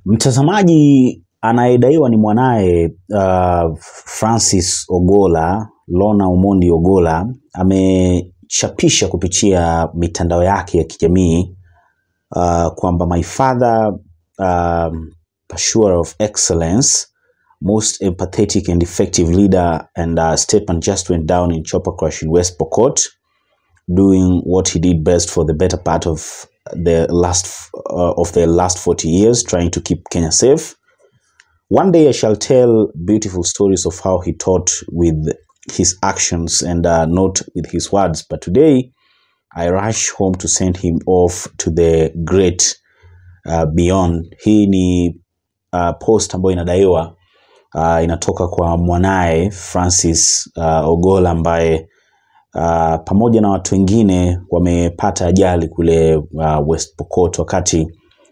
Mtazamaji anayedaiwa ni mwanaye uh, Francis Ogolla, Lorna Omondi Ogolla amechapisha kupitia mitandao yake ya kijamii uh, kwamba my father um, pursuer of excellence most empathetic and effective leader and uh, statement just went down in Chopper Crush in West Pokot doing what he did best for the better part of the last uh, of the last 40 years trying to keep Kenya safe one day I shall tell beautiful stories of how he taught with his actions and uh, not with his words but today I rush home to send him off to the great uh, beyond hii ni uh, post ambayo inadaiwa uh, inatoka kwa mwanaye Francis uh, Ogolla ambaye uh, pamoja na watu wengine wamepata ajali kule uh, West Pokot wakati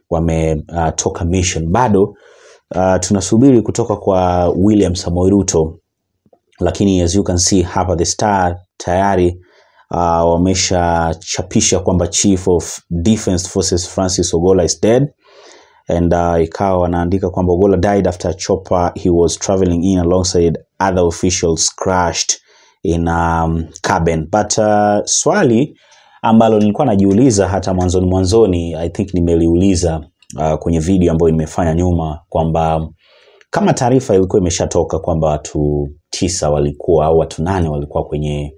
wametoka uh, mission. Bado uh, tunasubiri kutoka kwa William Samoei Ruto, lakini as you can see hapa The Star tayari uh, wameshachapisha kwamba Chief of Defence Forces Francis Ogolla is dead and uh, ikawa wanaandika kwamba Ogolla died after a chopper he was traveling in alongside other officials crashed in um, cabin but uh, swali ambalo nilikuwa najiuliza hata mwanzoni mwanzoni I think nimeliuliza uh, kwenye video ambayo nimefanya nyuma kwamba kama taarifa ilikuwa imeshatoka kwamba watu tisa walikuwa au watu nane walikuwa kwenye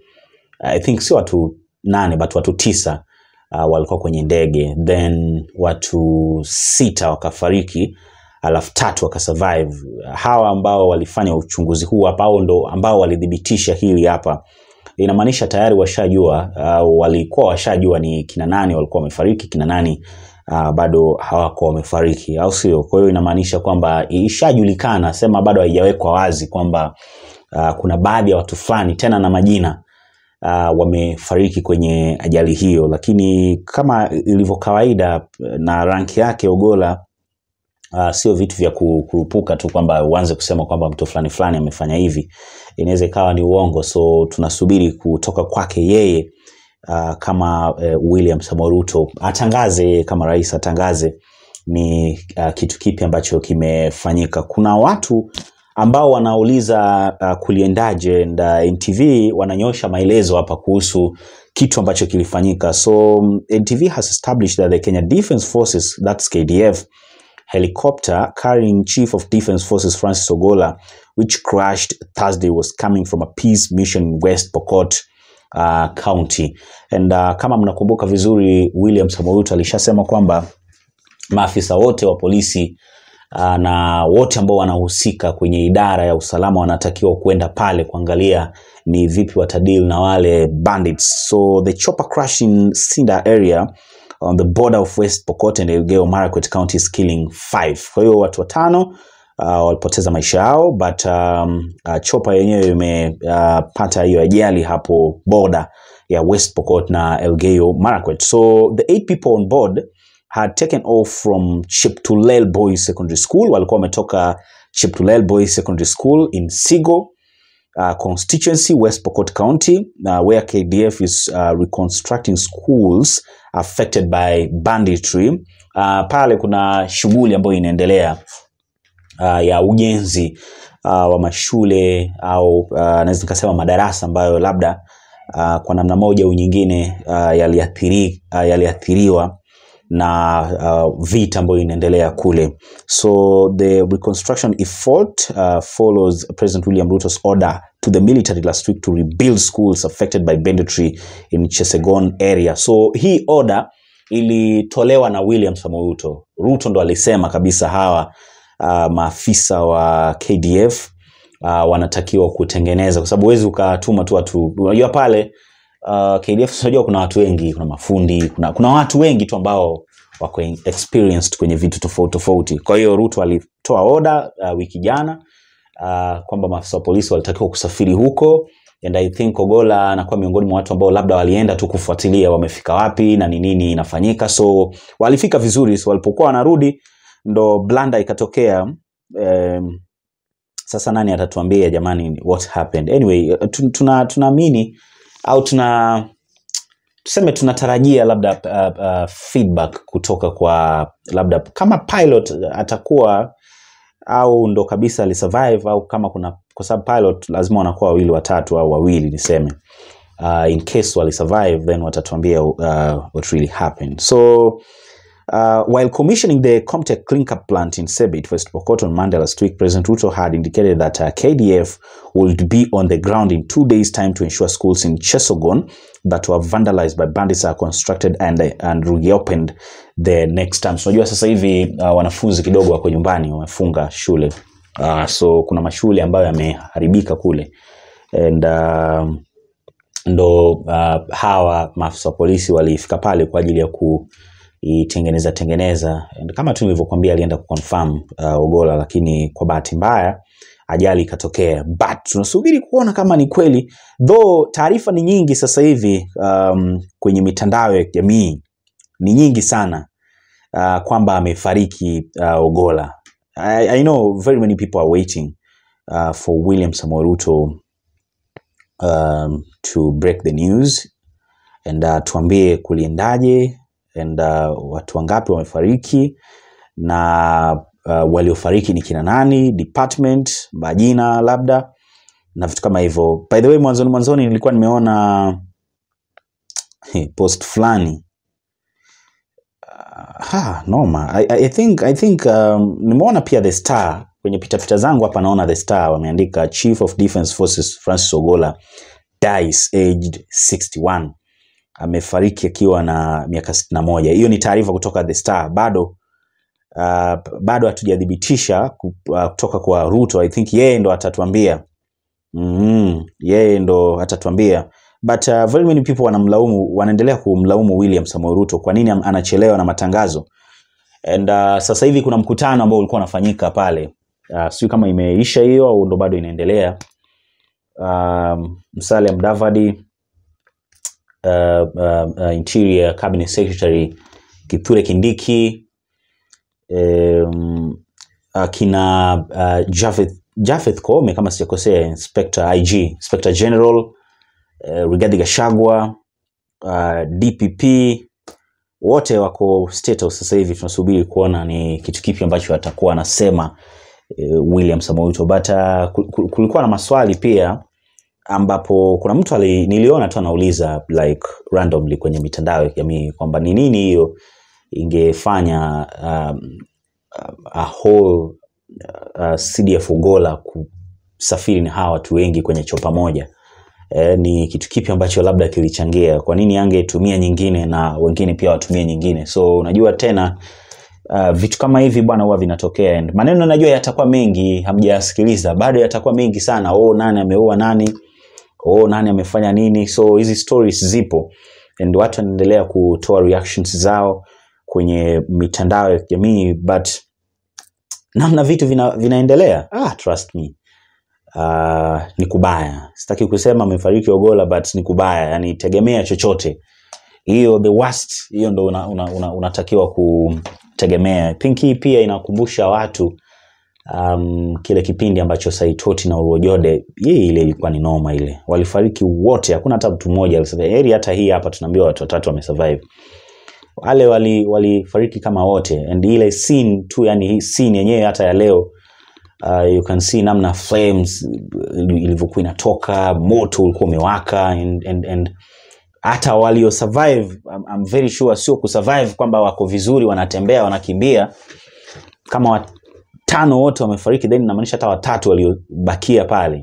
I think sio watu nane but watu tisa uh, walikuwa kwenye ndege then watu sita wakafariki alafu tatu wakasurvive. Hawa ambao walifanya uchunguzi huu hapa au ndo ambao walithibitisha hili hapa, inamaanisha tayari washajua uh, walikuwa washajua ni kina nani walikuwa wamefariki, kina nani uh, bado hawako wamefariki, au sio? Kwa hiyo inamaanisha kwamba ishajulikana, sema bado haijawekwa wazi kwamba uh, kuna baadhi ya watu fulani tena na majina uh, wamefariki kwenye ajali hiyo, lakini kama ilivyo kawaida na ranki yake Ogolla uh, sio vitu vya ku- kurupuka tu kwamba uanze kusema kwamba mtu fulani fulani amefanya hivi, inaweza ikawa ni uongo. So tunasubiri kutoka kwake yeye uh, kama uh, William Samoei Ruto atangaze yeye kama rais atangaze ni uh, kitu kipi ambacho kimefanyika. Kuna watu ambao wanauliza uh, kuliendaje and uh, NTV wananyosha maelezo hapa kuhusu kitu ambacho kilifanyika. So um, NTV has established that the Kenya Defence Forces that's KDF helicopter carrying Chief of Defence Forces Francis Ogolla, which crashed Thursday, was coming from a peace mission in West Pokot uh, County. And uh, kama mnakumbuka vizuri, William Samoei Ruto alishasema kwamba maafisa wote wa polisi uh, na wote ambao wanahusika kwenye idara ya usalama wanatakiwa kwenda pale kuangalia ni vipi watadili na wale bandits. So the chopper crash in Sinda area on the border of West Pokot and Elgeyo Marakwet counties killing five. Kwa hiyo watu watano uh, walipoteza maisha yao but um, uh, chopa yenyewe imepata uh, hiyo ajali hapo border ya West Pokot na Elgeyo Marakwet. So the eight people on board had taken off from Cheptulel Boys Secondary School. Walikuwa wametoka Cheptulel Boys Secondary School in Sigo uh, constituency, West Pokot County, uh, where KDF is uh, reconstructing schools affected by banditry. Uh, pale kuna shughuli ambayo inaendelea uh, ya ujenzi uh, wa mashule au uh, naweza nikasema madarasa ambayo labda uh, kwa namna moja au nyingine uh, yaliathiri, uh, yaliathiriwa na uh, vita ambayo inaendelea kule so the reconstruction effort uh, follows President William Ruto's order to the military last week to rebuild schools affected by banditry in Chesegon area so hii order ilitolewa na William Samoei Ruto Ruto ndo alisema kabisa hawa uh, maafisa wa KDF uh, wanatakiwa kutengeneza kwa sababu huwezi ukatuma tu watu unajua pale uh, KDF unajua kuna watu wengi kuna mafundi kuna, kuna watu wengi tu ambao wako experienced kwenye vitu tofauti tofauti kwa hiyo Ruto alitoa oda uh, wiki jana uh, kwamba maafisa wa polisi walitakiwa kusafiri huko and I think Ogolla anakuwa miongoni mwa watu ambao labda walienda tu kufuatilia wamefika wapi na ni nini inafanyika so walifika vizuri so walipokuwa wanarudi ndo blanda ikatokea um, sasa nani atatuambia jamani what happened anyway tu- tuna tunaamini au tuna tuseme tunatarajia labda uh, uh, feedback kutoka kwa labda kama pilot atakuwa au ndo kabisa alisurvive au kama kuna kwa sababu pilot lazima wanakuwa wawili watatu au wawili niseme uh, in case walisurvive then watatuambia uh, what really happened so Uh, while commissioning the Comtech clinker plant in Sebit, West Pokot on Monday last week, President Ruto had indicated that uh, KDF would be on the ground in two days' time to ensure schools in Chesogon that were vandalized by bandits are constructed and, and reopened the next time. So, unajua sasa hivi uh, wanafunzi kidogo wako nyumbani wamefunga shule. Uh, so kuna mashule ambayo yameharibika kule and uh, ndo uh, hawa maafisa wa polisi walifika pale kwa ajili ya kuitengeneza tengeneza And kama tu nilivyokuambia alienda kuconfirm uh, Ogola lakini kwa bahati mbaya ajali ikatokea but tunasubiri kuona kama ni kweli though taarifa ni nyingi sasa hivi um, kwenye mitandao ya kijamii ni nyingi sana uh, kwamba amefariki uh, Ogola I, I know very many people are waiting uh, for William Samoei Ruto um, to break the news and uh, tuambie kuliendaje and uh, watu wangapi wamefariki na uh, waliofariki ni kina nani department majina labda na vitu kama hivyo by the way mwanzoni mwanzoni nilikuwa nimeona post fulani ha, noma I, I think, I think um, nimeona pia the star kwenye pitapita zangu hapa naona the star wameandika chief of defense forces francis ogola dies aged 61 amefariki akiwa na miaka 61 hiyo ni taarifa kutoka the star bado uh, bado hatujathibitisha ku- uh, kutoka kwa ruto i think yeye ndo atatuambia mm yeye ndo atatuambia but uh, very many people wanamlaumu wanaendelea kumlaumu william samoei ruto kwa nini am- anachelewa na matangazo and uh, sasa hivi kuna mkutano ambao ulikuwa unafanyika pale uh, sijui kama imeisha hiyo au ndo bado inaendelea um, msale mdavadi uh, uh, uh, interior cabinet secretary kithure kindiki um, akina uh, Javeth, Javeth Koome kama sijakosea inspector IG inspector general uh, Rigathi Gachagua uh, DPP wote wako state house sasa hivi tunasubiri kuona ni kitu kipi ambacho atakuwa anasema uh, William Samoei Ruto but uh, ku- ku- kulikuwa na maswali pia ambapo kuna mtu ali, niliona tu anauliza like randomly kwenye mitandao ya kijamii kwamba ni nini hiyo ingefanya um, a whole uh, CDF Ugola kusafiri na hawa watu wengi kwenye chopa moja e, ni kitu kipi ambacho labda kilichangia kwa nini angetumia nyingine na wengine pia watumie nyingine so unajua tena uh, vitu kama hivi bwana huwa vinatokea and maneno najua yatakuwa mengi hamjasikiliza bado yatakuwa mengi sana oh nani ameua nani oh nani amefanya nini so hizi stories zipo and watu wanaendelea kutoa reactions zao kwenye mitandao ya kijamii but namna vitu vina, vinaendelea ah, trust me uh, ni kubaya sitaki kusema amefariki ogola but ni kubaya yani tegemea chochote hiyo the worst hiyo ndo unatakiwa una, una, unatakiwa kutegemea I think hii pia inakumbusha watu um, kile kipindi ambacho saitoti na uruojode hii ile ilikuwa ni noma ile walifariki wote hakuna hata mtu mmoja alisurvive. heri hata hii hapa tunaambiwa watu watatu wamesurvive wale wali walifariki kama wote and ile scene tu yani hii scene yenyewe hata ya leo uh, you can see namna flames ilivyokuwa inatoka moto ulikuwa umewaka and, and, and hata walio survive I'm, I'm very sure sio kusurvive kwamba wako vizuri wanatembea wanakimbia kama watano wote wamefariki then inamaanisha hata watatu waliobakia pale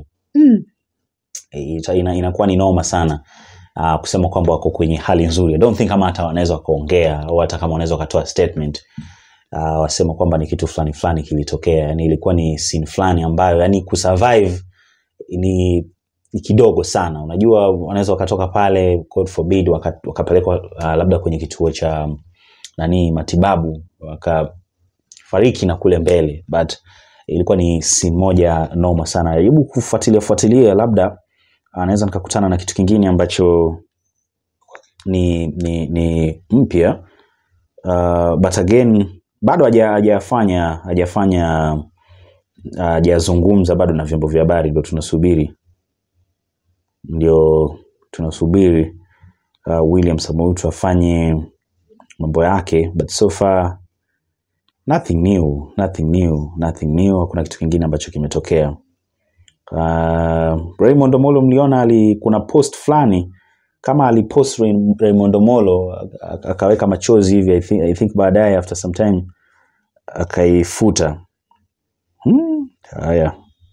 ita- ina, inakuwa ni noma sana uh, kusema kwamba wako kwenye hali nzuri I don't think kama hata wanaweza wakaongea au hata kama wanaweza wakatoa statement uh, wasema kwamba ni kitu fulani fulani kilitokea yani ilikuwa ni scene fulani ambayo yani kusurvive ni ni kidogo sana unajua wanaweza wakatoka pale God forbid waka- wakapelekwa uh, labda kwenye kituo cha nani matibabu wakafariki na kule mbele but ilikuwa ni scene moja noma sana jaribu kufuatilia fuatilia labda anaweza nikakutana na kitu kingine ambacho ni ni, ni mpya uh, but again bado haja- hajafanya hajafanya uh, hajazungumza bado na vyombo vya habari ndio tunasubiri ndio tunasubiri uh, William Samoei Ruto afanye mambo yake, but so far nothing new, nothing new, nothing new. Hakuna kitu kingine ambacho kimetokea. Uh, Raymond Omolo mliona ali, kuna post fulani kama alipost Ray- Raymond Omolo ak- akaweka machozi hivi I think, I think baadaye after some time akaifuta. Hmm, haya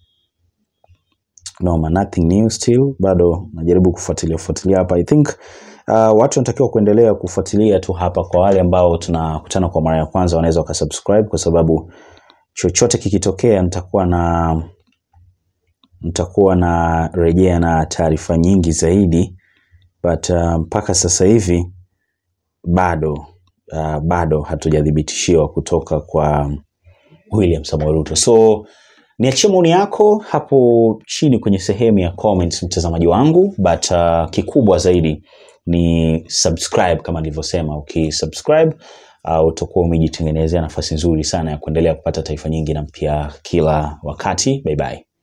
noma, nothing new still, bado najaribu kufuatilia fuatilia hapa. I think uh, watu wanatakiwa kuendelea kufuatilia tu hapa. Kwa wale ambao tunakutana kwa mara ya kwanza, wanaweza wakasubscribe, kwa sababu chochote kikitokea nitakuwa na nitakuwa na rejea na taarifa nyingi zaidi, but uh, mpaka sasa hivi bado uh, bado hatujathibitishiwa kutoka kwa William Samoei Ruto. So niachie maoni yako hapo chini kwenye sehemu ya comments, mtazamaji wangu, but uh, kikubwa zaidi ni subscribe kama nilivyosema. Ukisubscribe uh, utakuwa umejitengenezea nafasi nzuri sana ya kuendelea kupata taarifa nyingi na mpya kila wakati. Bye bye.